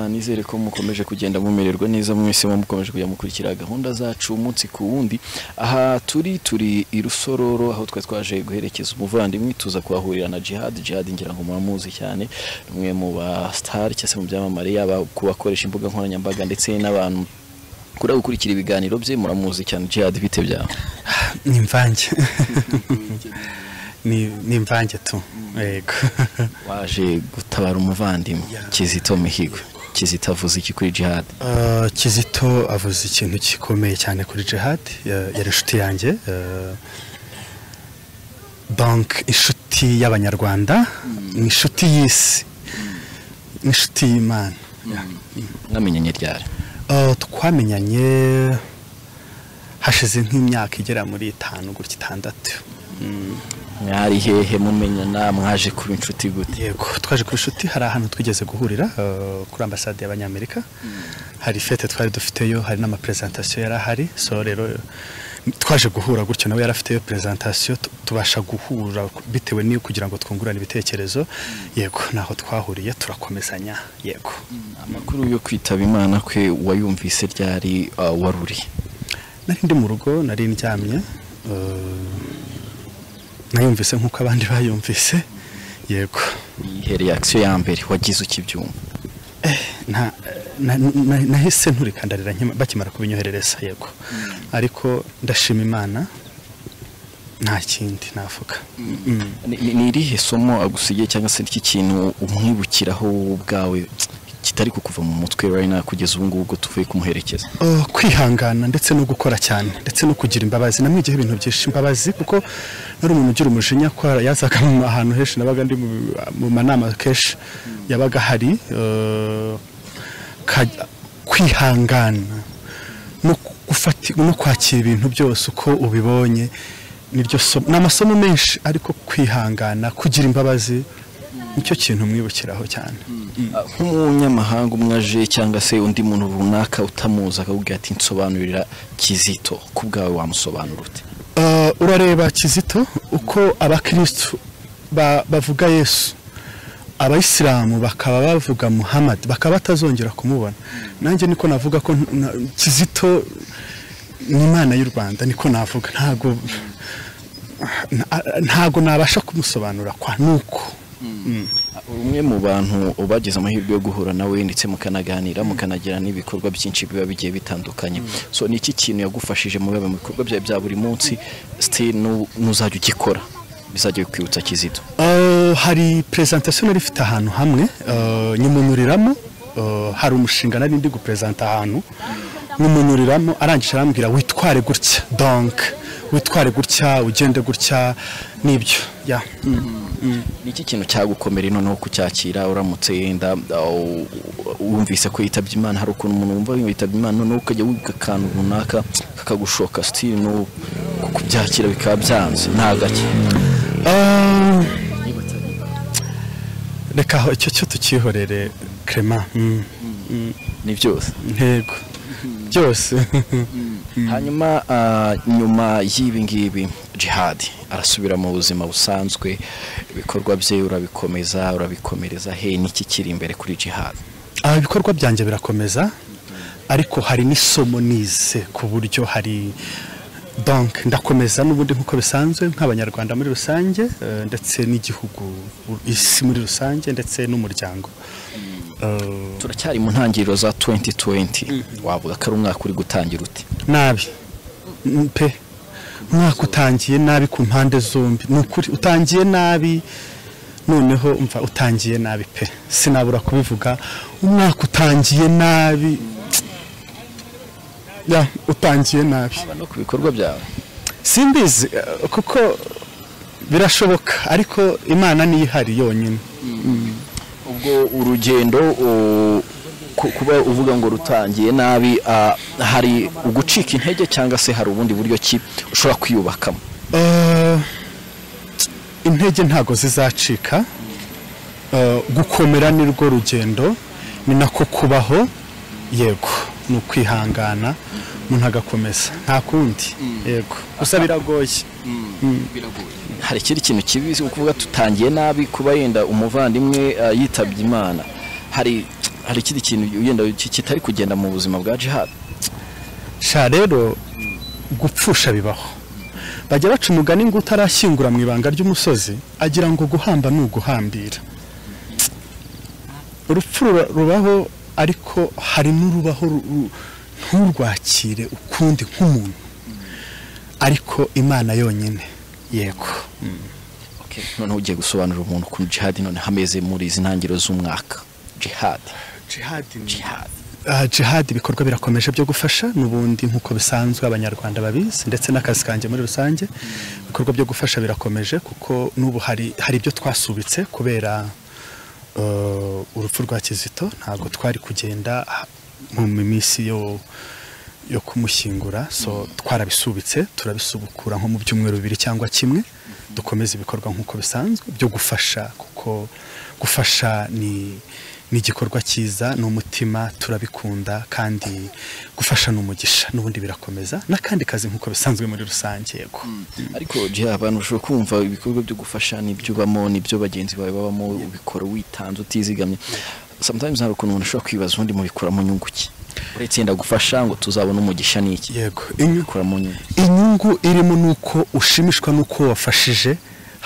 nizere ko mukomeje kugenda mumererwa neza mwese mukomeje kujya mukurikira gahunda zacu umunsi ku wundi aha turi turi i rusororo aho twari twaje guherekeza umuvandimwe tuza kuhahurira na jihad jihad ngira ngo muramuzi cyane umwe mu ba sitari cyangwa se mu byamamare yaba ku bakoresha imbuga nkoranyambaga ndetse n'abantu kuri gukurikira ibiganiro bye muramuzi cyane jihad bite byawe ni imvange ni imvange tu yego waje gutabara umuvandimwe kizito mihigo kizito avuze iki kuri jihad kizito avuze ikintu gikomeye cyane kuri jihad yari inshuti yanjye banki inshuti y'abanyarwanda ni inshuti y'isi ni inshuti y'imana mwamenyanye ryari twamenyanye hashize nk'imyaka igera muri itanu gutya itandatu mwari hehe mumenyana mwaje kuba inshuti gute yego twaje kuba inshuti hari ahantu twigeze guhurira kuri ambasade y'abanyamerika hari fete twari dufiteyo hari n'amaperezantasiyo yari ahari so rero twaje guhura gutyo nawe yari afiteyo perezantasiyo tubasha guhura bitewe n'iyo kugira ngo twungurane ibitekerezo yego naho twahuriye turakomezanya yego amakuru yo kwitaba imana kwe wayumvise ryari waruri nari ndi mu rugo nari ndyamye nayumvise nk'uko abandi bayumvise yego yihereye akisiyo ya mbere wagize ukibyumva nahise nturikandarira bakimara kubinyoherereza yego ariko ndashima imana nta kindi navuga ni irihe somo agusigiye cyangwa se n'iki kintu umwibukiraho ubwawe kitari kukuva mu mutwe rayina kugeza ubu ngubu tuvuye kumuherekeza kwihangana ndetse no gukora cyane ndetse no kugira imbabazi namwe igihe ibintu byinshi imbabazi kuko nari umuntu ugira umujinya ko yazaga mu ahantu henshi nabaga ndi mu manama kenshi yabaga hari kwihangana no kwakira ibintu byose uko ubibonye ni amasomo menshi ariko kwihangana kugira imbabazi nicyo kintu mwibukiraho cyane nk'umunyamahanga umwe aje cyangwa se undi muntu runaka utamuzi akakubwira ati nsobanurira kizito ku bwawe wamusobanura ute urareba kizito uko abakirisitu bavuga yesu abayisilamu bakaba bavuga muhamadi bakaba batazongera kumubona nanjye niko navuga ko kizito ni imana y'u rwanda niko navuga ntabwo nabasha kumusobanura kwa nuko umwe mu bantu bagize amahirwe yo guhura nawe ndetse mukanaganira mukanagira n'ibikorwa byinshi biba bigiye bitandukanye so ni iki kintu yagufashije mu bikorwa byawe bya buri munsi sitiri n'uzajya ugikora bizajya bikwibutsa kizito hari perezantasiyo nari ifite ahantu hamwe nyimunuriramo hari umushinga nari ndi guperezanta ahantu nyimunuriramo arangije arambwira witware gutya donke witware gutya ugende gutya n'ibyo ya ni iki kintu cyagukomera noneho kucyakira uramutse yenda wumvise ko yitabye imana hari ukuntu umuntu wumva yitabye imana noneho ukajya wibuka akantu runaka kakagushoka sitiri no kubyakira bikaba byanze nta gake reka aho icyo cyo tukihorere kerema ni byose ntego byose hanyuma nyuma y'ibi ngibi jihadi arasubira mu buzima busanzwe ibikorwa bye urabikomeza urabikomereza he n'iki kiri imbere kuri jihadi ibikorwa byanjye birakomeza ariko hari n'isomo nize ku buryo hari banki ndakomeza n'ubundi nk'uko bisanzwe nk'abanyarwanda muri rusange ndetse n'igihugu isi muri rusange ndetse n'umuryango turacyari mu ntangiriro za 2020 wavuga ko ari umwaka uri gutangira uti nabi pe umwaka utangiye nabi ku mpande zombi ni ukuri utangiye nabi noneho umva utangiye nabi pe sinabura kubivuga umwaka utangiye nabi ya utangiye nabi no ku bikorwa byawe simbizi kuko birashoboka ariko imana niyo ihari yonyine ubwo urugendo kuba uvuga ngo rutangiye nabi hari ugucika intege cyangwa se hari ubundi buryo ki ushobora kwiyubakamo intege ntabwo zizacika gukomera ni rwo rugendo ni nako kubaho yego ni ukwihangana umuntu agakomeza nta kundi yego gusa biragoye hari ikindi kintu kibi ukuvuga tutangiye nabi kuba yenda umuvandimwe yitabye imana hari hari ikindi kintu wenda kitari kugenda mu buzima bwa jihad sha rero gupfusha bibaho bajya baca umugani ngo utarashyingura mu ibanga ry'umusozi agira ngo guhamba ni uguhambira urupfu rura- rubaho ariko hari n'urubaho ru- ru- nturwakire ukundi nk'umuntu ariko imana yonyine yego Okay. noneho ugiye gusobanurira umuntu ukuntu jihad none hameze muri izi ntangiriro z'umwaka jihad jihad Ah, jihad ibikorwa birakomeje byo gufasha n'ubundi nk'uko bisanzwe abanyarwanda babizi ndetse n'akazi kanjye muri rusange ibikorwa byo gufasha birakomeje kuko n'ubu hari hari ibyo twasubitse kubera eh, urupfu rwa kizito ntabwo twari kugenda ah, mu minsi yo yo kumushyingura so twarabisubitse turabisubukura nko mu byumweru bibiri cyangwa kimwe dukomeza ibikorwa nk'uko bisanzwe byo gufasha kuko gufasha ni ni igikorwa cyiza ni umutima turabikunda kandi gufasha ni umugisha n'ubundi birakomeza n'akandi kazi nk'uko bisanzwe muri rusange yego ariko jihad abantu bashobora kumva ibikorwa byo gufasha n'ibyo ubamo n'ibyo bagenzi bawe babamo ubikora witanze utizigamye sometimes hari ukuntu umuntu ashobora kwibaza ubundi mubikuramo nyungu ki uretse yenda gufasha ngo tuzabone umugisha n'iki yego inyungu bikuramo nyungu inyungu irimo ni uko ushimishwa n'uko wafashije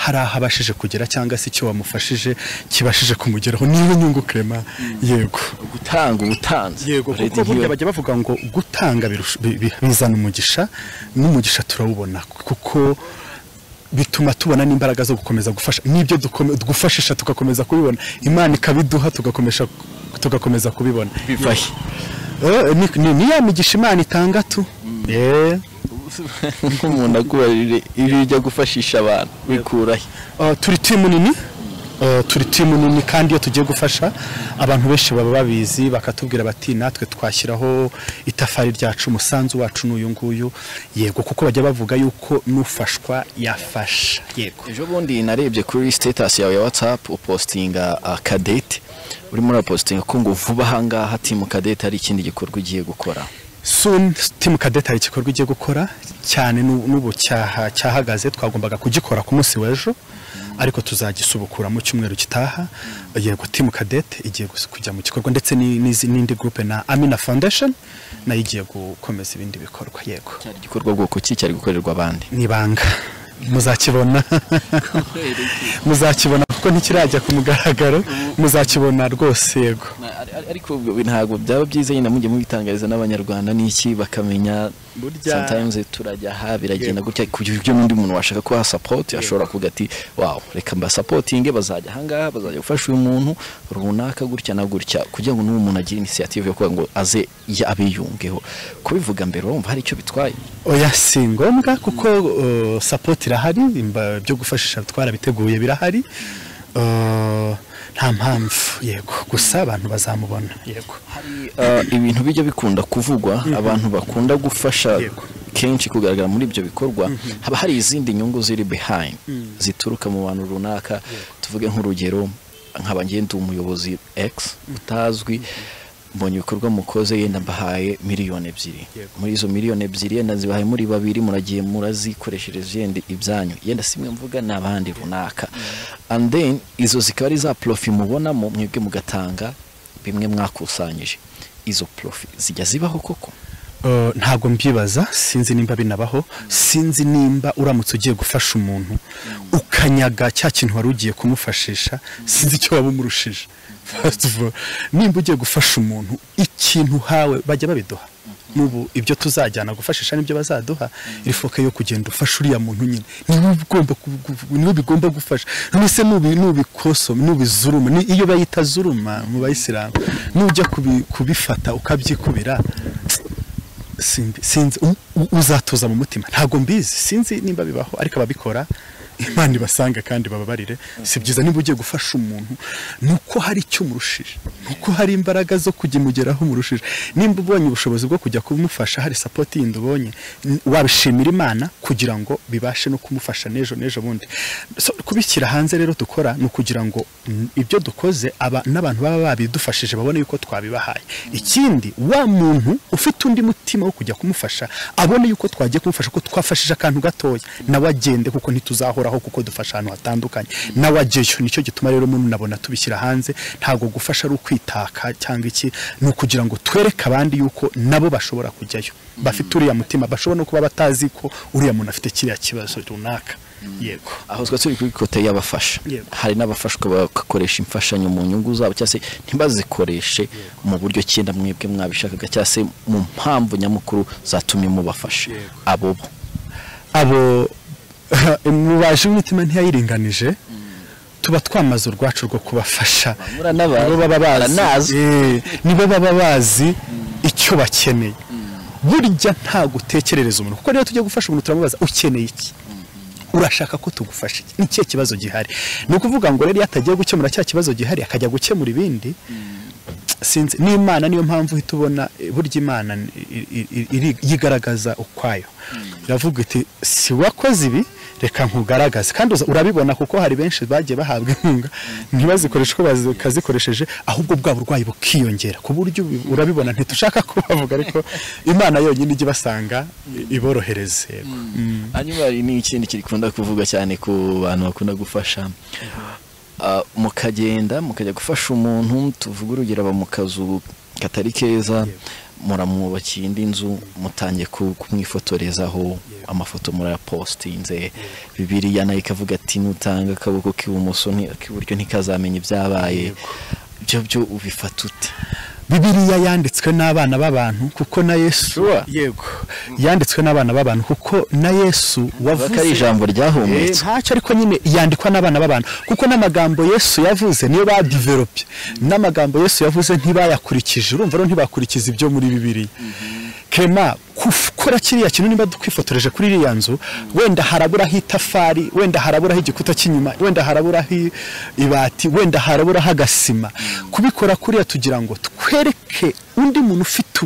hari aho abashije kugera cyangwa se icyo wamufashije kibashije kumugeraho niyo nyungu Clement yego gutanga ubutanze yego Uretse kuko burya nk'iyo- bajya bavuga ngo gutanga birusha- bi- bi- bizana umugisha n'umugisha turawubona kuko bituma tubona n'imbaraga zo gukomeza gufasha n'ibyo dukome- gufashisha tugakomeza kubibona imana ikabiduha tugakomesha tugakomeza kubibona bivahe Eh, ni- ni ni ya migisha imana itangatu Eh. nk'umuntu agubarire ibyo ujya gufashisha abantu bikurahe Uh, turi timu nini Uh, turi timu nini kandi iyo tugiye gufasha abantu benshi baba babizi bakatubwira bati natwe twashyiraho itafari ryacu umusanzu wacu ni uyu nguyu yego kuko bajya bavuga yuko n'ufashwa yafasha yego ejo bundi narebye kuri status yawe ya whatsapp upostinga uh, kadete urimo urapostinga ko ngo vuba ahangaha timu kadete hari ikindi gikorwa ugiye gukora soon team kadeta hari igikorwa igiye gukora cyane n'u- n'ubu cyaha cyahagaze twagombaga kugikora ku munsi w'ejo ariko tuzagisubukura mu cyumweru gitaha yego team kadete igiye gus- kujya mu gikorwa ndetse ni- n'izi- n'indi groupe na Amina Foundation nayo igiye gukomeza ibindi bikorwa yego cyari igikorwa bwoko ki cyari gukorerwa abandi nibanga muzakibona muzakibona kuko ntikirajya ku mugaragaro muzakibona rwose yego ariko ntabwo byaba byiza yenda mujye mubitangariza n'abanyarwanda n'iki bakamenya Burya- sometimes turajya aha biragenda gutya kugira ibyo n'undi muntu washaka kuha support ashobora kuvuga ati wow reka mbasapotinge bazajya ahangaha bazajya gufasha uyu muntu runaka gutya na gutya kugira ngo n'uwo muntu agire initiative yo kuvuga ngo aze ya- abiyungeho kubivuga mbere urumva hari icyo bitwaye oya si ngombwa kuko uh, support irahari imba- byo gufashisha twarabiteguye birahari Uh, nta mpamvu yego gusa abantu bazamubona yego Uh, ibintu bijya bikunda kuvugwa abantu bakunda gufasha Yego. kenshi kugaragara muri ibyo bikorwa haba hari izindi nyungu ziri behind zituruka mu bantu runaka tuvuge nk'urugero nkaba ngiye ndi umuyobozi X utazwi mbonye ibikorwa mukoze yenda mbahaye miliyoni ebyiri Yego. muri izo miliyoni ebyiri yenda zibahaye muri babiri muragiye murazikoreshereje yenda ibyanyu yenda simwe mvuga ni abandi runaka and then izo zikaba ari za profi mubonamo mwebwe mugatanga bimwe mwakusanyije izo profi zijya zibaho koko Uh, ntabwo mbyibaza sinzi nimba binabaho sinzi nimba uramutse ugiye gufasha umuntu ukanyaga cya kintu wari ugiye kumufashisha sinzi icyo waba umurushije First of all, nimba ugiye gufasha umuntu ikintu hawe bajya babiduha n'ubu ibyo tuzajyana gufashisha nibyo bazaduha iri foka yo kugenda ufasha uriya muntu nyine niwe ugomba ku- ku- niwe bigomba gufasha none se nubi nubikosoma nubizuruma ni- iyo bayita zuruma mu bayisilamu nujya kubi- kubifata ukabyikubira Simbi- sinzi u- u- uzatuza mu mutima ntabwo mbizi sinzi nimba bibaho ariko ababikora imana ibasanga kandi bababarire si byiza niba ugiye gufasha umuntu ni uko hari icyo umurushije ni uko hari imbaraga zo kujya imugeraho umurushije nimba ubonye ubushobozi bwo kujya kumufasha hari sapoti yindi ubonye n- wabishimira imana kugira ngo bibashe no kumufasha n'ejo n'ejo bundi So, kubishyira hanze rero dukora ni ukugira ngo mm, ibyo dukoze aba- n'abantu baba babidufashije babone yuko twabibahaye ikindi wa muntu ufite undi mutima wo kujya kumufasha abone yuko twagiye kumufasha ko twafashije akantu gatoya nawe agende kuko ntituzahora buhoraho kuko dufasha ahantu hatandukanye nawe ajyayo nicyo gituma rero umuntu nabona tubishyira hanze ntabwo gufasha ari ukwitaka cyangwa iki ni ukugira ngo twereke abandi yuko nabo bashobora kujyayo bafite uriya mutima bashobora no kuba batazi ko uriya muntu afite kiriya kibazo runaka yego aho twari turi kuri kote y'abafasha Yego. hari n'abafashwa bagakoresha imfashanyo mu nyungu zabo cyangwa se ntibazikoreshe mu buryo cyenda mwebwe mwabishakaga cyangwa se mu mpamvu nyamukuru zatumye mubafasha Yego. abo bo abo mubaje imitima ntiyayiringanije tuba twamaze urwacu rwo kubafasha muranabazi, nibo baba bazi muranazi. Eh, nibo baba bazi icyo bakeneye burya nta gutekerereza umuntu kuko rero tujya gufasha umuntu turamubaza ukeneye iki urashaka ko tugufasha iki ni cye kibazo gihari ni ukuvuga ngo rero iyo atagiye gukemura cya kibazo gihari akajya gukemura ibindi sinzi n'imana niyo mpamvu uhita ubona eh, burya imana ni- i- i- iri- yigaragaza ukwayo iravuga iti si wakoze ibi reka nkugaragaze kandi uza- urabibona kuko hari benshi bagiye bahabwa inkunga ntibazikoreshe uko bazikoresheje ahubwo bwa burwayi bukiyongera ku buryo ubi- urabibona ntitushaka kubavuga ariko imana yonyine ijya ibasanga i- iborohereze yego. Mm. hanyuma hari n'ikindi kikunda kuvuga cyane ku bantu bakunda gufasha Ah, mukagenda mukajya gufasha umuntu tuvuge urugero aba mu kazu katari keza muramwubakiye indi nzu mutangiye ku- kumwifotorezaho amafoto murayapositinze bibiriya nayo ikavuga ati nutanga akaboko k'ibumoso nti- k'iburyo ntikazamenye ibyabaye ibyo byo ubifata ute bibiliya yanditswe n'abana b'abantu kuko na yesu Sure. yego yanditswe n'abana b'abantu kuko na yesu bavuga ko ari wavuze ijambo Eh, ryahumetswe ntacyo ariko nyine yandikwa n'abana b'abantu kuko n'amagambo yesu yavuze niyo badiveropye n'amagambo yesu yavuze ntibayakurikije urumva rero ntibakurikiza ibyo muri bibiliya kema gukora kiriya kintu niba dukwifotoreje kuri iriya nzu wenda haraburaho itafari wenda haraburaho igikuta cy'inyuma wenda haraburaho i- ibati wenda haraburaho agasima kubikora kuriya tugira ngo twereke undi muntu ufite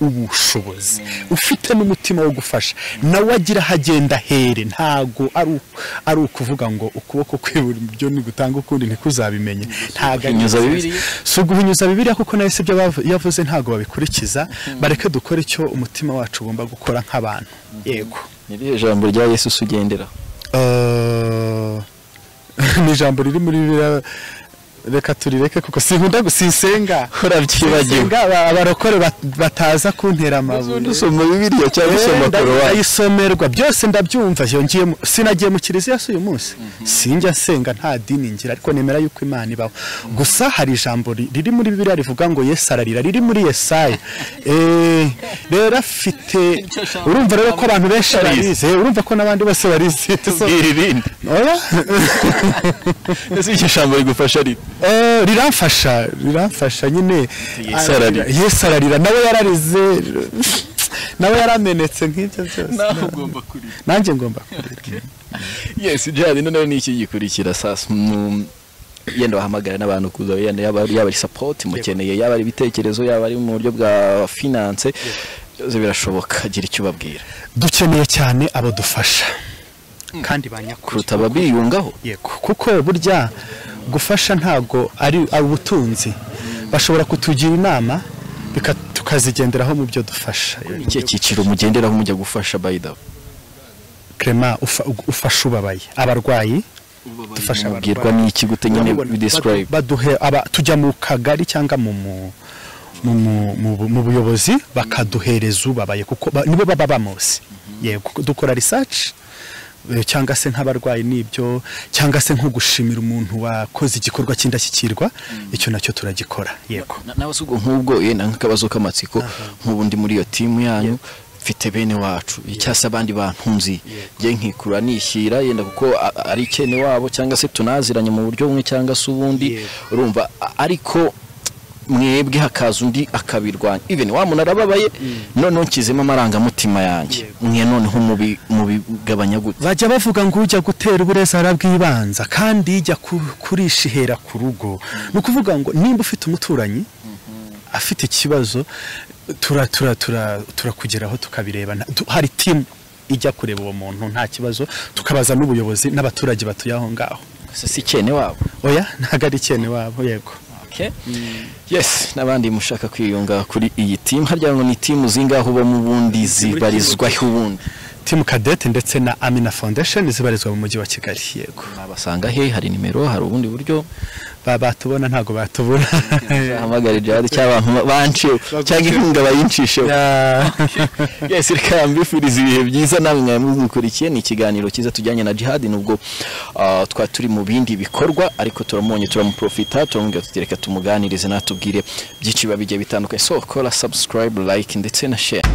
ubu ubushobozi ufite n'umutima wo gufasha nawe agira aho agenda ahere ntago ari u- ari ukuvuga ngo ukuboko kw'iburyo nigutanga ukundi ntikuzabimenye ntago ari Uguhinyuza byiza. Bibiliya. si uguhinyuza bibiliya kuko nawe si ibyo bavu- yavuze ntago babikurikiza bareke dukore icyo umutima wacu ugomba gukora nk'abantu yego ni irihe jambo rya yesu ugendera Eh, ni ijambo riri muri biriya reka turireke kuko sinkunda gusisenga urabyibagiwe senga aba- abarokore bat- bataza kuntera amabuye dusoma bibiliya cyangwa usoma korowani ndayisomerwa byose ndabyumva yongeyemo sinagiye mu kiliziya si uyu munsi sinjya nsenga nta dini ngira ariko nemera yuko imana ibaho gusa hari ijambo ri- riri muri bibiliya rivuga ngo yesu ararira riri muri yesaya Eh, rero afite urumva rero ko abantu benshi barizi eh, urumva ko n'abandi bose barizi iri rindi Oya. ese iryo jambo rigufasha rito Eh, riramfasha riramfasha nyine Yesu ararira. yesu ararira nawe yararize nawe yaramenetse nk'ibyo byose ugomba kurira nanjye ngomba kurira yesi jihadi noneho ni iki gikurikira sasa mu- yenda wahamagara n'abantu kuza yenda yaba yaba ari sapoti mukeneye yaba ari ibitekerezo yaba ari mu buryo bwa finance byose birashoboka gira icyo ubabwira dukeneye cyane abadufasha kandi ba nyakuri kuruta ababiyungaho yego kuko burya gufasha ntago ari ari ubutunzi bashobora kutugira inama bika- tukazigenderaho mu byo dufasha ni ikihe cyiciro mugenderaho mujya gufasha bayidawe Clement ufa- ufasha ubabaye abarwayi dufasha mubwirwa n'iki gute nyine Urabibona, bidescribe badu- baduhe aba- tujya mu kagari cyangwa mu mu- mu- mu- mu bu- mu buyobozi bakaduhereza ubabaye kuko ba- nibo baba bamuzi yego dukora research eh, cyangwa se nk'abarwayi n'ibyo cyangwa se nko gushimira umuntu wakoze igikorwa cy'indashyikirwa icyo nacyo turagikora yego Na- nawe si ubwo nk'ubwo yenda nk'akabazo k'amatsiko nk'ubu ndi muri iyo timu yanyu mfite bene wacu cyangwa se abandi bantunzi njye nkikura nishyira yenda kuko a- a- ari ikene wabo cyangwa se tunaziranye mu buryo bumwe cyangwa se ubundi Yego. urumva a- ariko mwebwe hakaza undi akabirwanya even wa muntu arababaye noneho nshyizemo amarangamutima yanjye mwe noneho mubi- mubigabanya gute bajya bavuga ngo ujya gutera uburezi arabwibanza kandi ijya ku- kurisha ihera ku rugo ni ukuvuga ngo nimba ufite umuturanyi afite ikibazo tura tura tura turakugeraho tukabireba Nta- tu- hari timu ijya kureba uwo muntu nta kibazo tukabaza n'ubuyobozi n'abaturage batuye aho ngaho Gusa si ikene wabo oya ntabwo ari ikene wabo yego Okay. yes n'abandi mushaka kwiyunga kuri iyi timu harya ngo ni timu zingaho uba mu bundi zibarizwaho ubundi timu kadete ndetse na amina foundation zibarizwa mu mujyi wa kigali yego nabasanga he hari nimero hari ubundi buryo ba batubona ntabwo batubona hamagara jihadi cyangwa abantu banciwe cyangwa inkunga bayinshisheho yes reka mbifuriza ibihe byiza namwe mwari mubikurikiye ni ikiganiro cyiza tujyanye na jihadi nubwo ah, twa turi mu bindi bikorwa ariko turamubonye turamuprofita turamubwira tuti reka tumuganirize natubwire byinshi biba bigiye bitandukanye so kora subscribe like ndetse na share